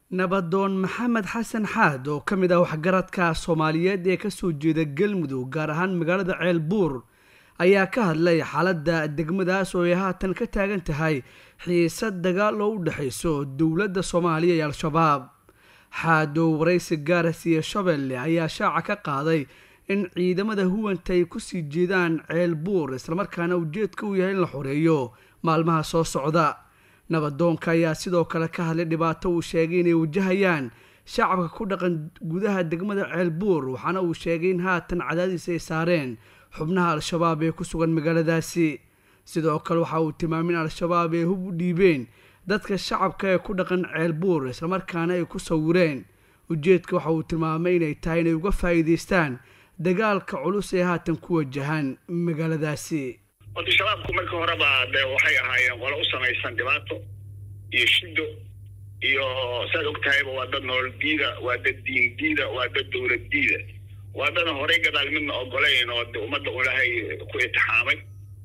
nabadoon maxamed xasan xaad oo ka mid ah waxgaradka soomaaliyeed ee kasoo jeeda galmudug gaar ahaan magaalada ceelbuur ayaa ka hadlay xaaladda degmadaas oo ay haatan ka taagan tahay xiisad dagaal oo u dhexayso dowladda soomaaliya iyo al-shabaab xaadow waraysi gaaras iyo shabeelle ayaa shaaca ka qaaday in ciidamada huwanta ay kusii jeedaan ceelbuur islamarkaana ujeedka uu yahay in la xoreeyo maalmaha soo socda nabadoonka ayaa sidoo kale ka hadlay dhibaato uu sheegay inay wajahayaan shacabka ku dhaqan gudaha degmada ceelbuur waxaana uu sheegay in haatan cadaadiis ay saareen xubnaha al-shabaab ee ku sugan magaaladaasi sidoo kale waxa uu tilmaamay in al-shabaab ay hub u dhiibeen dadka shacabka ee ku dhaqan ceelbuur islamarkaana ay ku sawireen ujeedka waxa uu tilmaamay inay tahay inay uga faa'iidaystaan dagaalka culus ee haatan ku wajahan magaaladaasi horta shabaabku marka horeba de waxay ahaayeen qolo u samaysan dhibaato iyo shido iyo saad og tahayba waa dad nolol diida waa dad diin diida waa dad dowlad diida waa dad horey gadaal midna ogolayn oo de ummadda ulahay ku itixaamay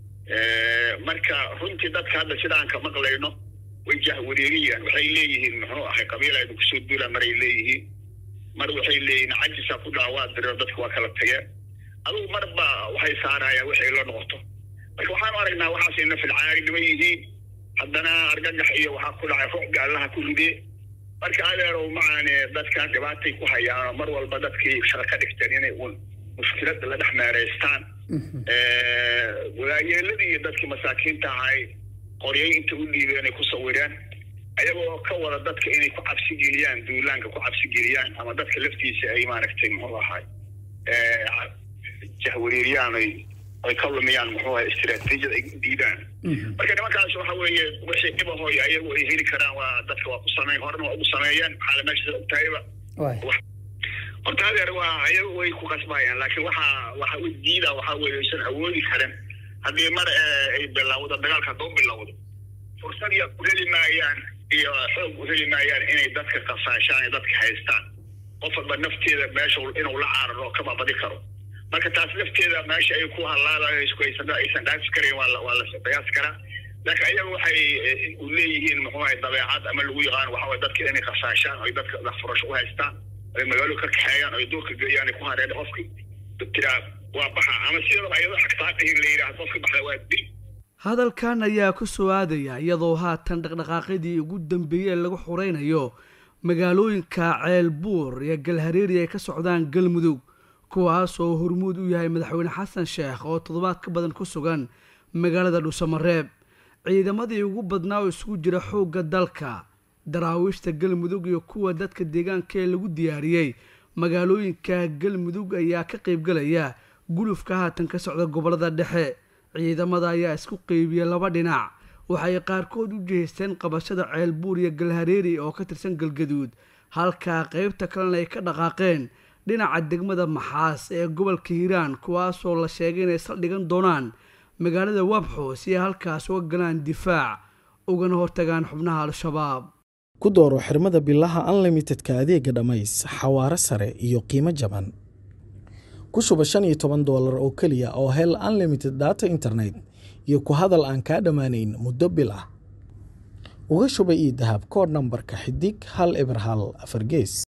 marka runtii dadka hadda sidaan ka maqlayno way jahwareeriyaan waxay leeyihiin muxuu ahay qabiil aynu kusoo duula maray leeyihiin mar waxay leeyihiin cajisa ku dhaawaa diro dadka waa kala tageen adugu marba waxay saarayaan waxay la noqoto marka waxaanu aragnaa waxaasay nafilcaari dhiman yihiin haddana argagax iyo waxaa ku dhacay ruuxga allaha ku ridee marka adeerow macaane dadkan dhibaatay ku hayaan mar walba dadkii shaqo ka dhigteen inay uun mushkilada la dhex meeraystaan walaayeeladii iyo dadkii masaakiinta ahay qoryay inta u dhiibeen ay ku sawireen ayagoo ka wada dadka inay ku cabsi geliyaan duulaanka ku cabsi geliyaan ama dadka laftiisa ay maaragtay muxuu ahay jahwareeriyaan ay ay ka lumiyaan muxuu ahay istiraatiijiyad ay diidaan marka nimankaas waxa weeye wixii dhibahoy ayagu ay heli karaan waa dadka waa ku sameyn horena waa ugu sameeyeen maxaa la meesha ogtahayba horta adeer waa ayagu way ku qasbayaan laakiin waxa waxa u diida waxa weeye aysan awoodi karin haddii mar ay bilowdo dagaalka hadduu bilowdo fursad ya ku heli maayaan iyo xoog u heli maayaan inay dadka qasaashaan dadka haystaan qof walba nafteeda meesha inuu la cararo kama badi karo marka taas lafteeda meesha ay ku halaadayo aysan dhaafi karayn waa waa la qiyaas karaa laakiin ayaga waxay u leeyihiin muxuu ahay dabeecad ama lagu yaqaan waxa waye dadka inay qasaashaan oy dadka daxfurasho u haystaan oy magaalo ka kaxeeyaan oy duurka geeyaan ay ku hareer qofki tiraa waa baxa ama sidaba ayadoo xagtaa dhihin la yidhaha qofki baxda waa dil hadalkan ayaa ku soo aadaya iyadoo haatan dhaqdhaqaaqyadii ugu dambeeyey ee lagu xuraynayo magaalooyinka ceelbuur iyo galhareeri ay ka socdaan galmudug kuwaas oo hormuud u yahay madaxweyne xasan sheekh oo toddobaad ka badan ku sugan magaalada dhuusamareeb ciidamadii ugu badnaa oo isugu jira xoogga dalka daraawiishta galmudug iyo kuwa dadka deegaanka ee lagu diyaariyey magaalooyinka galmudug ayaa ka qaybgalaya gulufka haatan ka socda gobolada dhexe ciidamada ayaa isku qeybiya laba dhinac waxay qaarkood u jihaysteen qabashada ceelbuur iyo galhareeri oo ka tirsan galgaduud halka qeybta kalena ay ka dhaqaaqeen dhinaca degmada maxaas ee gobolka hiiraan kuwaasoo la sheegay inay saldhigan doonaan magaalada wabxo si ay halkaas uga galaan difaac ugana hortagaan xubnaha al-shabaab ku dooro xirmada bilaha unlimitedka adeega dhammays xawaaro sare iyo qiimo jaban ku shuba shan iyo toban doolar oo keliya oo hel unlimited data internet iyo ku hadal aan kaa dhammaanayn muddo bil ah uga shuba io dahab kood nambarka xidig hal eber hal afar gees